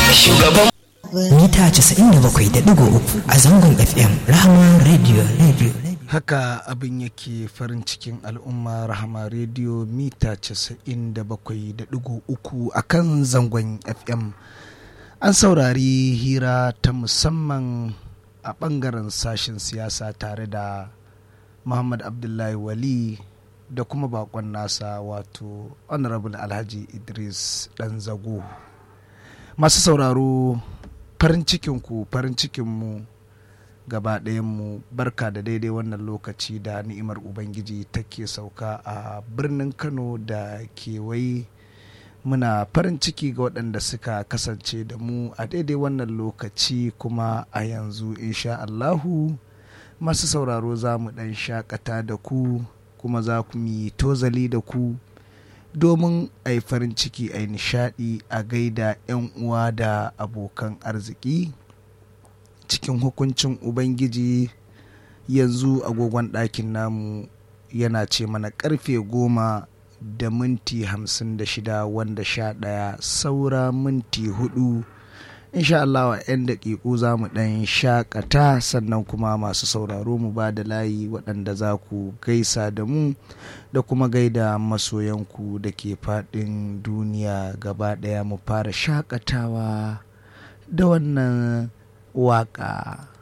shugaban mita 97.3 a zangon fm rahama radio radio haka abin yake farin cikin al'umma rahama rediyo mita 97.3 a kan zangon fm an saurari hira ta musamman a ɓangaren sashen siyasa tare da muhammad abdullahi wali da kuma bakon nasa wato honorable alhaji idris dan zago masu sauraro farin cikinku farin cikinmu gaba mu barka da daidai wannan lokaci da ni'imar ubangiji take sauka a birnin kano da kewaye muna farin ciki ga waɗanda suka kasance da mu a daidai wannan lokaci kuma a yanzu insha allahu masu sauraro za mu ɗan shakata da ku kuma za ku yi tozali da ku domin a yi farin ciki a yi nishaɗi a gaida 'yan uwa da abokan arziki cikin hukuncin ubangiji yanzu agogon ɗakin namu yana ce mana karfe goma da minti hamsin da shida wanda sha ɗaya saura minti hudu insha Allah wa 'yan daƙiƙu za mu ɗan shakata sannan kuma masu sauraro mu ba da layi waɗanda za ku gaisa da mu da kuma gaida masoyanku da ke faɗin duniya gaba ɗaya mu fara shakatawa da wannan waƙa.